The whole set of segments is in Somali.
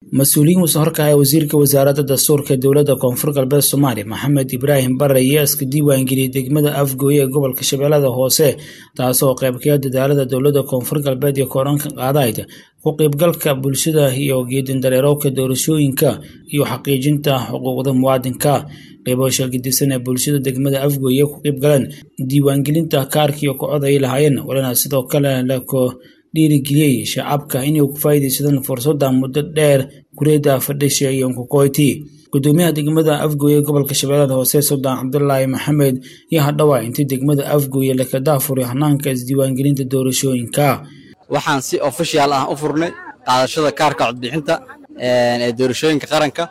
mas-uuliyiin wuxuu horkacay wasiirka wasaaradda dastuurka dowladda koonfur galbeed soomaaliya maxamed ibraahim bare ayaa iska diiwaangeliyey degmada afgooye ee gobolka shabeellada hoose taasoo qaybkaya dadaalada dowladda koonfur galbeed iyo kooranka qaadayd ku qaybgalka bulshada iyo geedindareerowka doorashooyinka iyo xaqiijinta xuquuqda muwaadinka qeybasha gedisan ee bulshada degmada afgooye ku qaybgaleen diiwaangelinta kaarkiiyo kocod ay lahaayeen walina sidoo kale lako dhiirigeliyey shacabka inay ku faa'iidaysadaan fursadda muddo dheer kureeda fadhisha iyo nkukoyti gudoomiyaha degmada afgooye gobolka shabeellada hoose suldaan cabdulaahi maxamed iyo hadhowa intii degmada afgooye laka daafuray hanaanka isdiiwaangelinta doorashooyinka waxaan si official ah u furnay qaadashada kaarka codbixinta ee doorashooyinka qaranka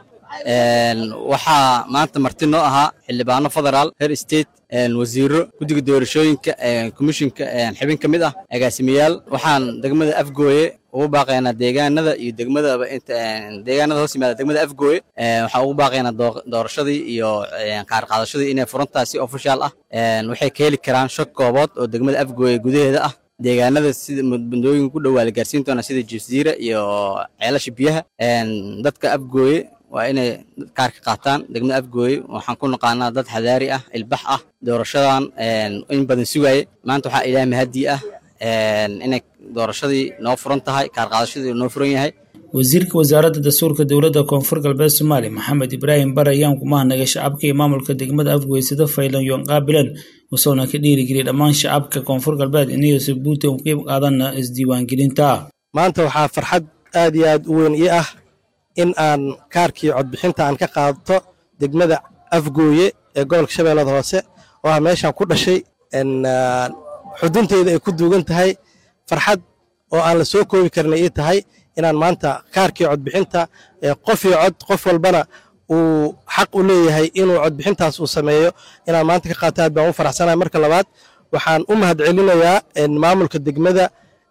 waxaa maanta marti noo ahaa xildhibaano federaal heer state wasiiro guddiga doorashooyinka komishinka xibin ka mid ah agaasimayaal waxaan degmada afgooye ugu baaqaynaa deegaanada iyo degmadaba deegaanada hoos yimaada degmada afgooye waxaan ugu baaqaynaa doorashadii iyo qaar qaadashadii inay furan tahay si official ah waxay ka heli karaan shak koobood oo degmada afgooye gudaheeda ah deegaanada sida mudooyinka ku dhowaa la gaarsiin doonaa sida jasiira iyo ceelasha biyaha dadka afgooye waa inay kaarka qaataan degmada afgooye waxaan ku naqaanaa dad xadaari ah ilbax ah doorashadan in badan sugaye maanta waxaa ilaah mahadii ah inay doorashadii noo furan tahay kaar qaadashadii noo furan yahay wasiirka wasaaradda dastuurka dowladda koonfur galbeed soomaaliya maxamed ibraahim bare ayaan ku mahadnagay shacabka iyo maamulka degmada afgooye sida faylan yoon qaabileen wusuuna ka dhiirigeliyay dhammaan shacabka koonfur galbeed inay sabuuta u qeyb qaadana isdiiwaangelinta maanta waxaa farxad aad iyo aad u weyn ii ah in aan kaarkii codbixinta aan ka qaadato degmada afgooye ee gobolka shabeellada hoose oo ah meeshaan ku dhashay xudunteyda ay ku duugan tahay farxad oo aan la soo koobi karna ii tahay inaan maanta kaarkii codbixinta qofii cod qof walbana uu xaq u leeyahay inuu codbixintaas uu sameeyo inaan maanta ka qaato aad baan u faraxsanahay marka labaad waxaan u mahad celinayaa maamulka degmada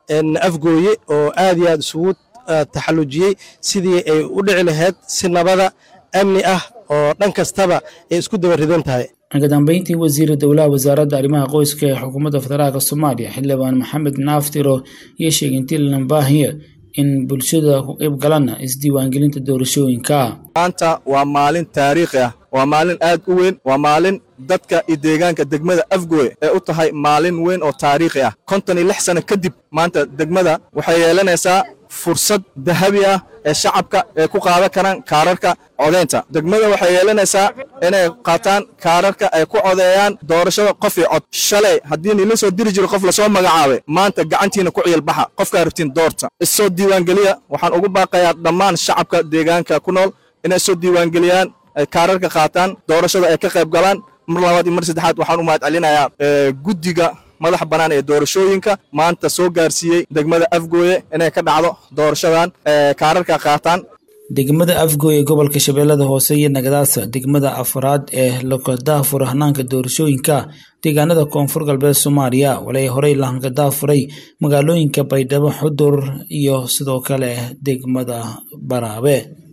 afgooye oo aad iyo aad isugu taxallujiyey sidii ay u dhici lahayd si nabada amni ah oo dhan kastaba ay isku daba ridan tahay ugu dambeyntii wasiira dowlaha wasaaradda arrimaha qoyska ee xukuumadda federaalka soomaaliya xildhibaan maxamed naaftiro iyo sheegay intii lanbaahiya in bulshada ku qayb galaan isdiiwaangelinta doorashooyinka maanta waa maalin taariikhi ah waa maalin aad u weyn waa maalin dadka iyo deegaanka degmada afgooye ee u tahay maalin weyn oo taariikhi ah konton iyo lix sano kadib maanta degmada waxay yeelanaysaa fursad dahabi ah ee shacabka ay ku qaadan karaan kaararka codaynta degmada waxay yeelanaysaa inay qaataan kaararka ay ku codeeyaan doorashada qof iyo cod shalay haddii nila soo diri jiro qof lasoo magacaabay maanta gacantiina ku ciyalbaxa qofkaa rabtiin doorta issoo diiwaangeliya waxaan ugu baaqayaa dhammaan shacabka deegaanka ku nool inay soo diiwaangeliyaan ay kaararka qaataan doorashada ay ka qayb galaan mar labaad iyo mar saddexaad waxaan u mahad celinayaa guddiga madax bannaan ee doorashooyinka maanta soo gaarsiiyey degmada afgooye inay ka dhacdo doorashadan kaararka qaataan degmada afgooye gobolka shabeellada hoose iyo nagadaasa degmada afraad ee lakadaafura hanaanka doorashooyinka deegaanada koonfur galbeed soomaaliya walay horey lahanka daafuray magaalooyinka baydhabo xudur iyo sidoo kale degmada baraabe